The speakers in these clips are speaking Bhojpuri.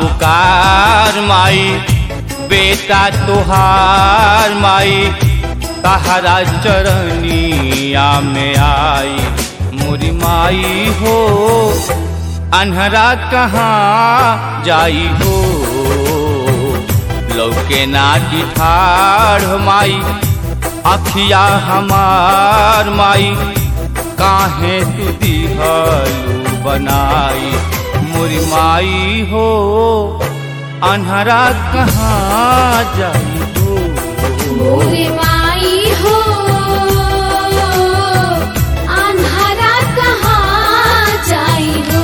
पुकार माई बेटा तुहार माई तहरा चरनिया में आई मोरी माई हो अनहरा कहाँ जाई हो लौके ना ठाढ़ माई अखिया हमार माई काहे तू दिहलू बनाई मोरी माई हो अनहरा कहाँ जाई हो मोरे माई हो अन्हरा कहाँ जाई हो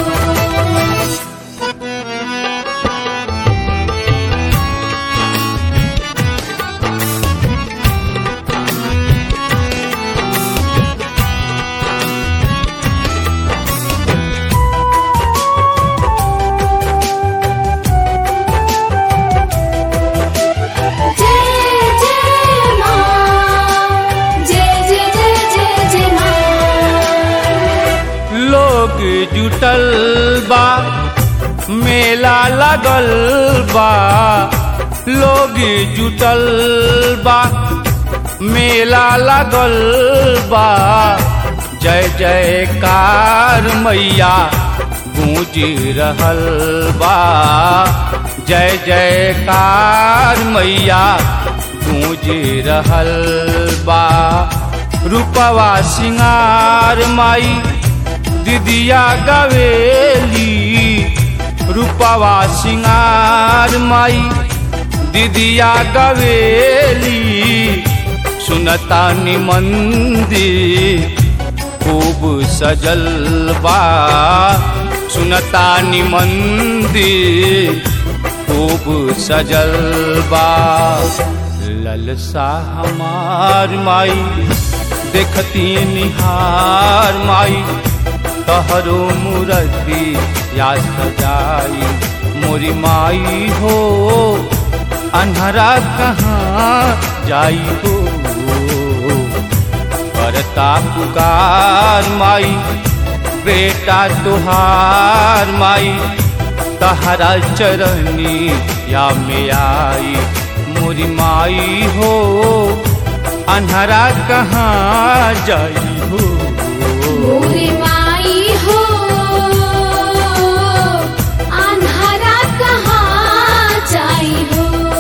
जय जय माँ जय जय जय जय जय माँ लोग जुटल बा मेला लगल बा लोग जुटल बा मेला लगल बा जय जयकार मैया गूंज रहल बा जय जयकार मैया गूंज रहल बा रूपवा सिंगार माई दिदिया गवेली रूपवा सिंगार माई दिदिया गवेली सुनता मंदिर खूब सजल बा सुनता मंदिर खूब सजल बा ललसा हमार माई देखती निहार माई तहरो मूर्ति या सजाई मोरी माई हो अनहरा कहाँ जाई हो करता पुकार माई बेटा तुहार माई तहरा चरनी या में आई मोरी माई हो अनहरा कहाँ जाई हो मोरे माई हो अन्हरा कहाँ जाई हो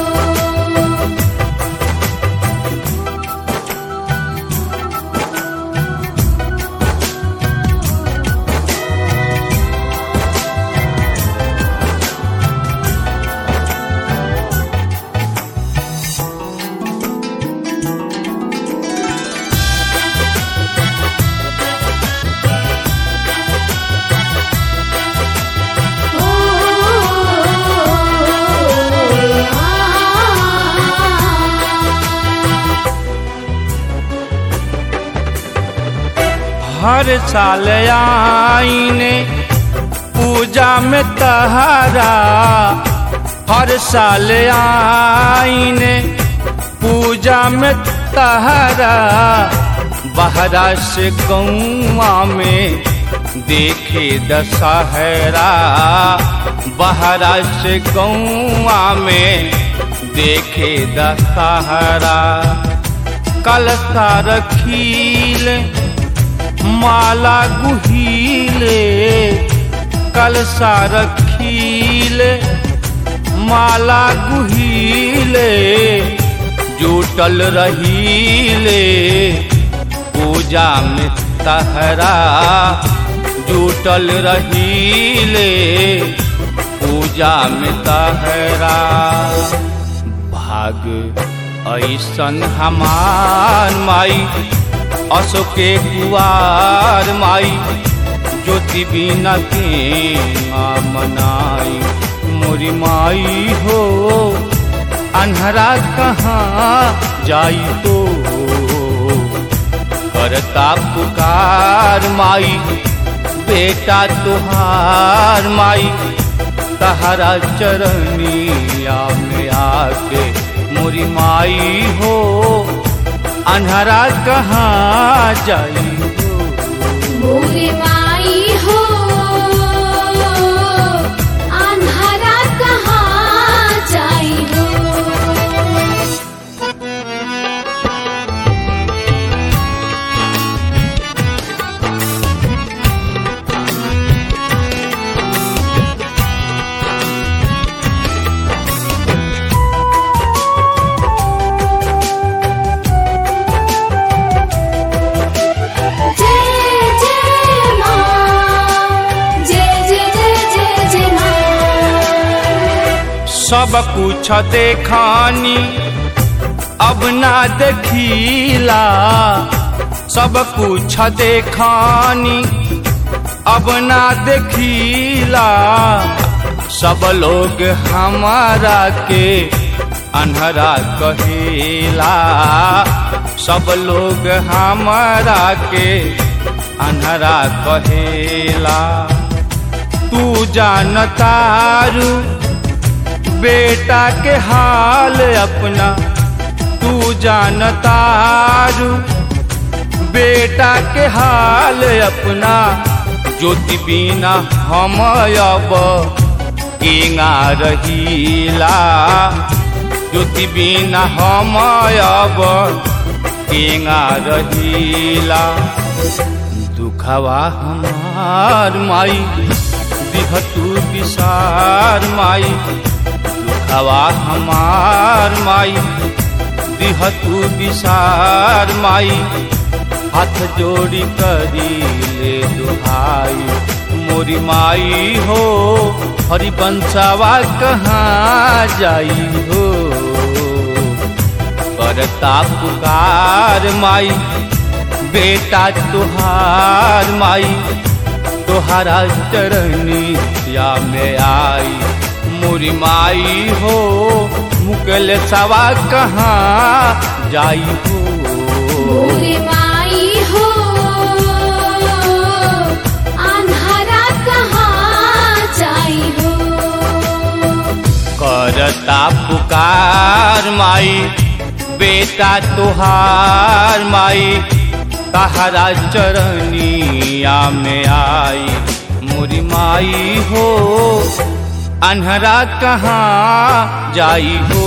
हर साल आईने पूजा में तहारा हर साल आईने पूजा में तहारा बहरा से गौआ में देखे दशहरा बहरा से गौआ में देखे दशहरा कल रखील माला गुहीले कलसा रखीले माला गुहीले जुटल रहीले पूजा में तहरा जुटल रहीले पूजा में तहरा भाग ऐसन हमार माई अशोके कुआर माई ज्योति बिना के मनाई मोरी माई हो अनहरा कहाँ जाई तो करता पुकार माई बेटा तुहार माई तहरा चरनिया में आके मोरी माई हो अनहरा कहाँ जाई हो मोरे माई हो अन्हरा सब कुछ देखानी अब ना देखीला सब कुछ देखानी अब ना देखीला सब लोग हमारा के अनहरा कहेला सब लोग हमारा के अनहरा कहेला तू जानतारू बेटा के हाल अपना तू जानतारू बेटा के हाल अपना ज्योति बिना हम अब केंगा रहीला ज्योति बिना हम अब केंगा रहीला दुखवा हमार माई दिह तू विसार माई दुखवा हमार माई दिह तू विसार माई हाथ जोड़ी करी ले दुहाई मोरी माई हो हरि बंसावा कहाँ जाई हो करता पुकार माई बेटा तुहार माई तुहारा चरनिया में आई मोरी माई हो मुकल सवा कहाँ जाई हो मोरे माई हो अन्हारा कहाँ जाई हो करता पुकार माई बेटा तुहार माई तहरा चरनिया में आई मोरी माई हो अनहरा कहाँ जाई हो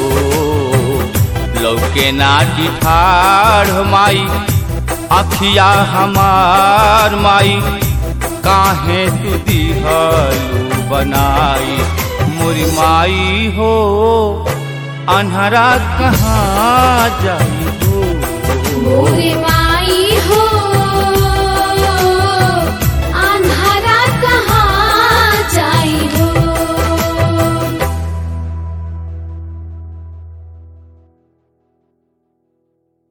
लौके नाटी ठाढ़ माई अखिया हमार माई काहे तू दिहलू बनाई मोरी माई हो अनहरा कहाँ